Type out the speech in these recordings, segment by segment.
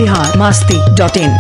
Bihar Masti dot in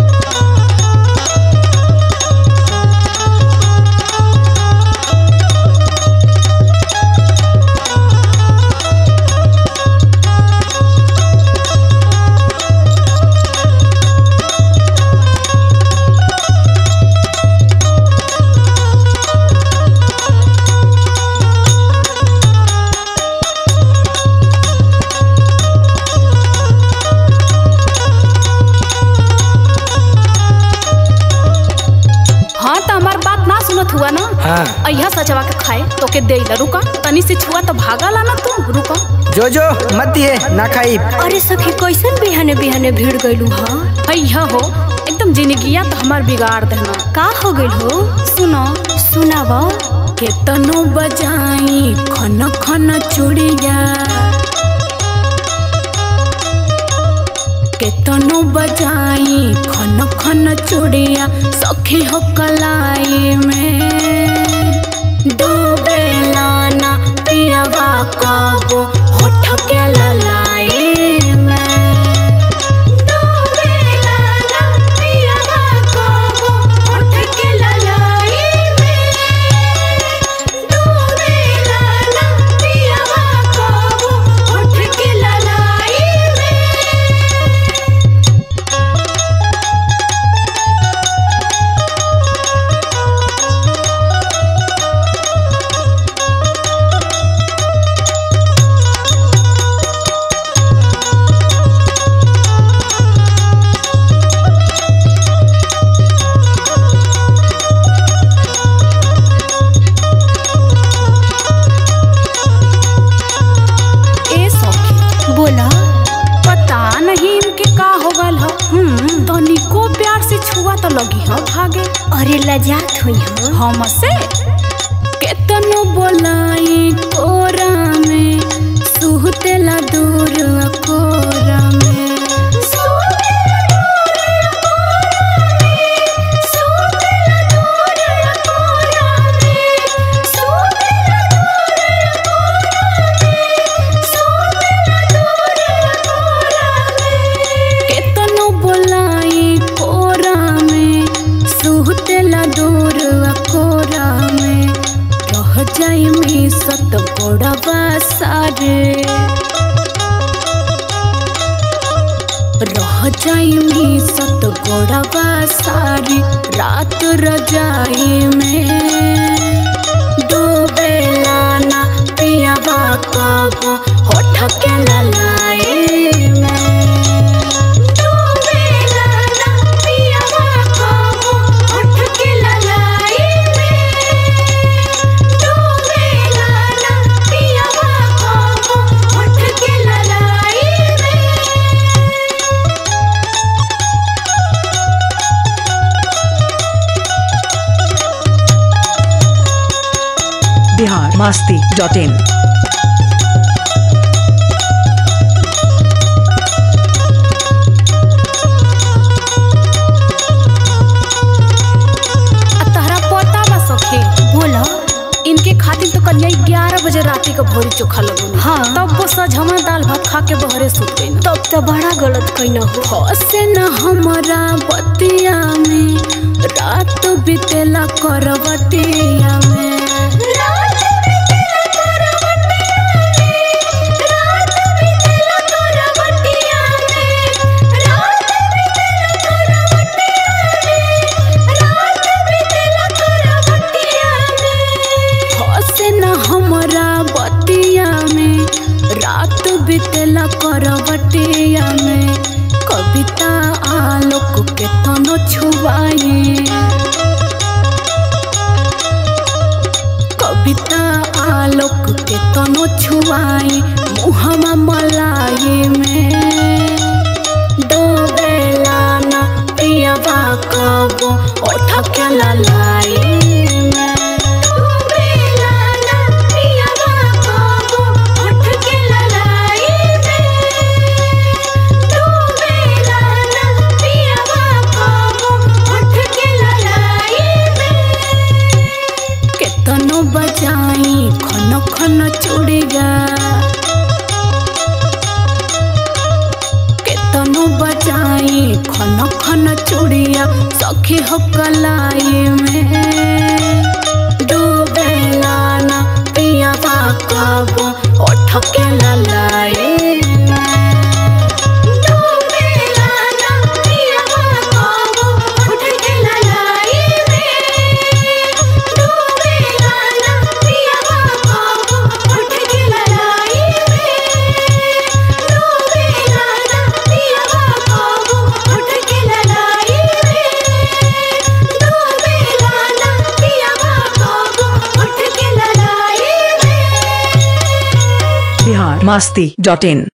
हाँ तो हमार बात ना सुनत हुआ ना हाँ अहिया सचवा के खाए तो के दे ला रुका तनी से छुआ तो भागा ला ना तू रुका जो जो मत दिए ना खाई अरे सखी कैसन बिहाने बिहाने भीड़ गइलू हा अहिया हो एकदम जिंदगिया तो हमार बिगाड़ देना का हो गइल हो सुनो सुनाव केतनो बजाई खन खन चूड़िया केतनो बजाई खन खन चूड़िया सखी हो कलाई में डूबेला ना पियवा कबो होठ के ललाई में डूबेला ना पियवा कबो होठ के ललाई में डूबेला ना पियवा कबो होठ के ललाई में ए सखी बोला पता नहीं इनके का हो गल ह हम्म तनिको प्यार से छुआ तो लगी ह भागे अरे लजात हुई हा हमसे केतनो बोलाई कोरा में सुहतेला दूर कोरा में केतनो बोलाई कोरा में सुहतेला दूर कोरा में रह जाई में सत गोड़वा सारे रह जाई में सत गोड़वा सारी रात रजाई में डूबेला ना पियावा कबो होठ के ललाई में डूबेला ना पियावा कबो होठ के ललाई में डूबेला ना पियावा कबो होठ के ललाई में बिहार मास्ती डॉट इन आ तहरा पता बा सखी बोला इनके खातिर तो कन्या ग्यारह बजे राती का भोरी चोखा लगो हाँ। तब वो सजमा दाल भात खा के बहरे सुत गई तब तो बड़ा गलत कैना हो हसे न हमारा बतिया में रात बीतेला करवटिया में हसे न हमारा बतिया में रात बीतेला करवटिया में कविता आलोक के तनो छुआए कविता आलोक के तनो छुआई मुहमा मलाई में डोबेला ना पियवा कबो ओठ के ललाई में डोबेला ना पियवा कबो ओठ के ललाई में डोबेला ना पियवा कबो ओठ के ललाई में केतनो बजाई खन खन चूड़िया सखी हो कलाई में डूबेला ना पिया कबो ओठ के ललाई डूबेला ना पिया कबो ओठ के ललाई डूबेला ना पिया कबो ओठ के ललाई डूबेला ना पिया कबो ओठ के ललाई डूबेला ना पिया कबो ओठ के ललाई बिहार मास्ती डॉट इन